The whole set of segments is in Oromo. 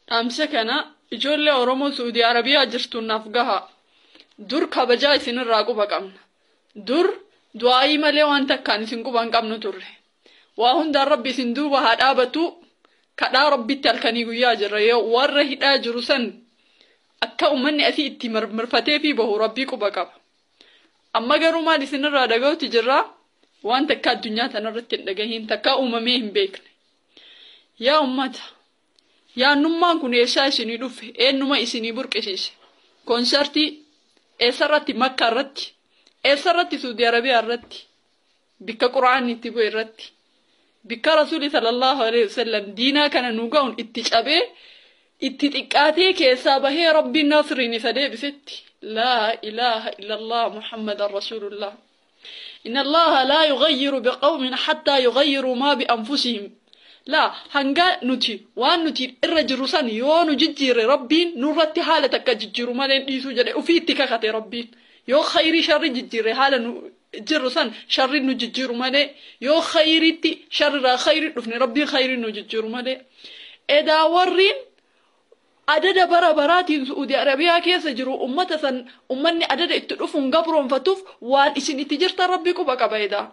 dhaamsa kana ijoollee oromoo suudii arabiyaa jirtu naaf gaha dur kabajaa isinirraa quba qabna dur du'aayii malee waan takkaan isin quba hin qabnu turre waa hundaan rabbi isin duuba haa dhaabatu kadhaa rabbitti halkanii guyyaa jirra yoo warra hidhaa jiru san akka ummanni asii itti mirmirfatee fi bahu rabbii quba qaba amma garuu maal isinirraa dhaga'utti jirraa waan takka addunyaa tanarratti hin dhagahin takka uumamee hin beekne yaa ummata yaannummaan kun eessaa isinii dhufe eenyuma isinii burqisiise koonsartii eessarratti makka irratti eessarratti suudi arabiyaa irratti bikka quraanni itti bu'e irratti bikka rasuuli sallallahu alaihi wasallam diinaa kana nu ga'uun itti cabee itti xiqqaatee keessaa bahee rabbiin nasriin isa deebisetti laa ilaaha illallah muhammadan rasulullah إن الله لا يغير بقوم حتى يغيروا ما بأنفسهم لا هنگا نتي وان نتي الرجل سن يو نججير ربين نورتي حالة كججير مالين ديسو جدي وفي تكاكتي ربين يو خيري شر ججير حالة جر سن شر نججير مالي يو خيري تي شر خيري دفني ربي خيري نججير مالي إذا ورين adada bara baraatiin Suudi Arabiyaa keessa jiru ummata san ummanni adada itti dhufuun gabroonfatuuf waan isin itti jirtan rabbi quba qaba edaa.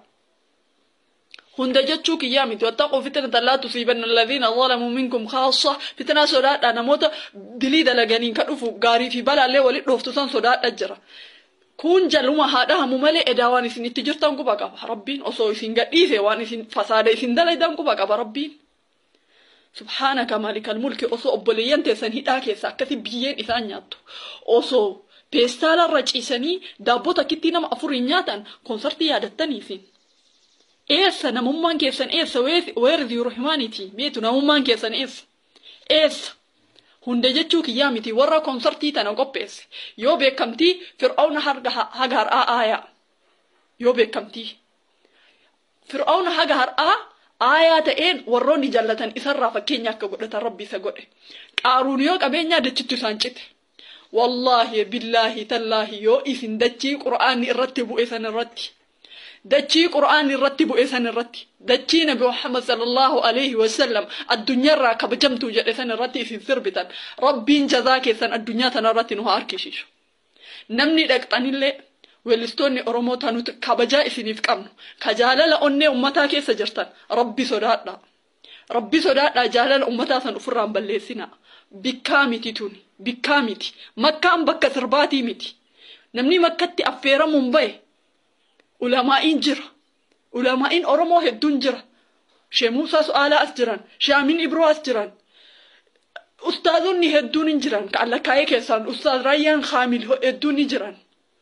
Hunda jechuu kiyyaa miti wattaquu fitnata laa tusiibanna alladhiina zalamuu minkum khaassa fitnaa sodaadha namoota dilii dalaganiin ka dhufu gaarii fi balaallee walit dhooftu san sodaadha jira. Kun jaluma haa dhahamu malee edaa waan isin itti jirtan quba qaba rabbiin osoo isin gadhiise waan isin fasaada isin dalaydan quba qaba rabbiin. subhaanaka maalikal mulki osoo obboleeyyan teessan hidhaa keessa akkasi biyyeen isaan nyaattu osoo peestaalarra ciisanii daabboo takkitti nama afuriin nyaatan koonsartii yaadattaniisin. Eessa namummaan keessan eessa weerri ziiru himaaniiti meetu namummaan keessan eessa eessa hunda jechuu kiyyaa miti warra koonsartii tana qopheesse yoo beekamtii fir'aawna haga har'aa aayaa yoo beekamtii fir'aawna haga har'aa aayaa ta'een warroonni jallatan isarraa fakkeenya akka godhatan rabbi isa godhe qaaruun yoo qabeenyaa dachittu isaan cite wallaahi billaahi tallaahi yoo isin dachii qura'aanni irratti bu'e san irratti dachii qura'aanni irratti bu'e san irratti dachii nabi muhammad sallallahu alaihi wasallam addunyaarraa kabajamtuu jedhe san irratti isin sirbitan rabbiin jazaa keessan addunyaa tana irratti nu haa harkisiisu namni dhaqxanillee weellistoonni Oromoo nuti kabajaa isiniif qabnu ka jaalala onnee ummataa keessa jirtan rabbi sodaadha. Rabbi sodaadha jaalala ummataa san ofirraan balleessina. Bikkaa miti tuni bikkaa miti makkaan bakka sirbaatii miti namni makkatti affeeramuun bahe ulamaa'iin jira ulamaa'iin Oromoo hedduun jira Shee Muusaa Su'aalaa as jiran Shaamin Ibroo as jiran ustaazonni hedduun hin jiran ka allakkaa'ee keessaan ustaaz Raayyaan Kaamil hedduun ni jiran.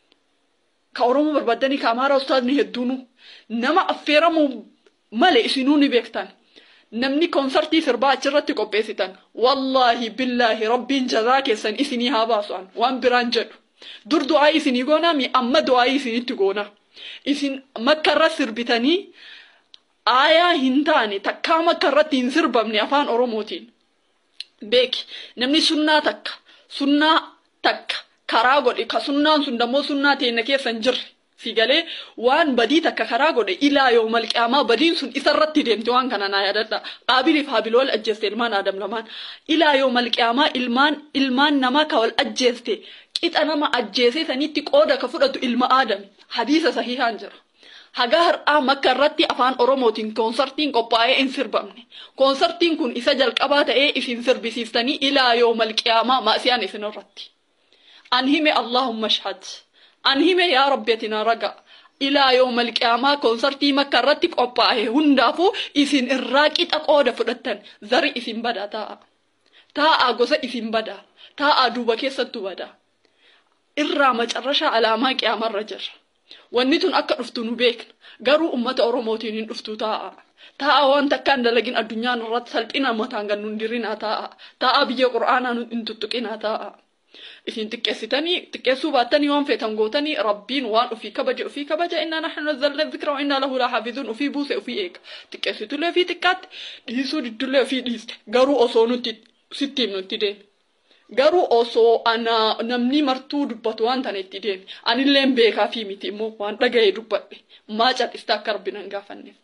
ka Oromoo barbaadanii ka Amaaraa ustaazni hedduunu nama affeeramuu malee isinuu ni beektan. Namni koonsartii sirbaa achirratti qopheessitan wallaahi billaahi rabbiin jazaa keessan isinii haa baasu'an waan biraan jedhu. Dur du'aa isinii goonaa mi amma du'aa isinitti goona. Isin makka irra sirbitanii aayaa hin taane takkaa makka irratti hin sirbamne afaan Oromootiin. Beeki namni sunnaa takka sunnaa takka karaa godhe ka sunnaan sun dammoo sunnaa teenya keessa hin jirre si galee waan badii takka karaa godhe ilaa yoo malqiyaamaa badiin sun isarratti deemte waan kana naa yaadadha qaabiliif haabilool ajjeeste ilmaan aadam lamaan ilaa yoo malqiyaamaa ilmaan ilmaan namaa ka wal ajjeeste qixa nama ajjeesee sanitti qooda ka fudhatu ilma aadami hadiisa sahihaan jira. Hagaa har'aa makka irratti afaan Oromootiin koonsartiin qophaa'ee hin sirbamne. Koonsartiin kun isa jalqabaa ta'ee isin sirbisiistanii ilaa yoo malqiyaamaa maasiyaan isin irratti. an hime allahumma ashhad an hime yaa rabbiyatina raga ilaa yooma alqiyaamaa koonsartii makka irratti qophaa'e hundaafuu isin irraa qixa qooda fudhattan zari isin bada taa'a taa'a gosa isin bada taa'a duuba keessattu bada irraa macarrashaa alaamaa qiyaamarra jirra wanni tun akka dhuftu nu beekna garuu ummata oromootiin hin dhuftu taa'a taa'a waan takkaan dalagin addunyaan irratti salphina mataan gannu hin dirinaa taa'a taa'a biyya qura'aanaa hin tuttuqinaa taa'a. isin xiqqeessitanii xiqqeessuu baattanii waan feetan gootanii rabbiin waan ofii kabaje ofii kabaja innaa naxnu nazzalna dhikra innaa lahu laaxaafizuun ofii buuse ofii eega xiqqeessitullee ofii xiqqaatti dhiisuu diddullee ofii dhiiste garuu osoo nuti sitti nutti deeme garuu osoo ana namni martuu dubbatu waan tana itti deeme anillee beekaa fi miti immoo waan dhaga'ee dubbadhe maa cal'ista akka rabbi nan gaafanneef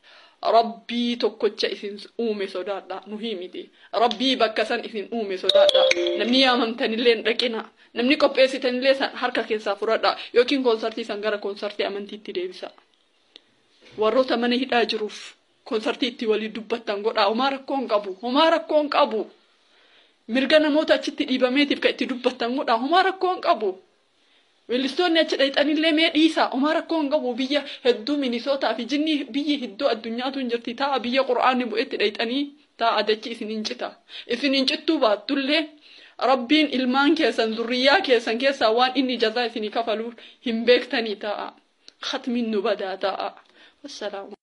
rabbii tokkocha isin uume sodaadha nuhi miti rabbii bakka san isin uume sodaadha namni yaamamtanillee hin dhaqina namni qopheessitanillee san harka keessaa fudhadha yookiin koonsartii san gara koonsartii amantiitti deebisa warroota mana hidhaa jiruuf koonsartii itti walii dubbattan godha homaa rakkoo hin qabu homaa rakkoo hin qabu mirga namoota achitti dhiibameetiif kan itti dubbattan godha homaa rakkoo hin qabu Weellistoonni achi dhayxanillee mee dhiisa homaa rakkoo hin qabu biyya hedduu minisootaa fi jinni biyyi hedduu addunyaatu hin jirti ta'a biyya qura'aanni bu'etti dhayxanii ta'a dachi isin hin cita isin hin cittuu baattullee rabbiin ilmaan keessan zurriyyaa keessan keessaa waan inni jazaa isinii kafaluuf hin beektanii ta'a khatmiin nu badaa ta'a wassalaamu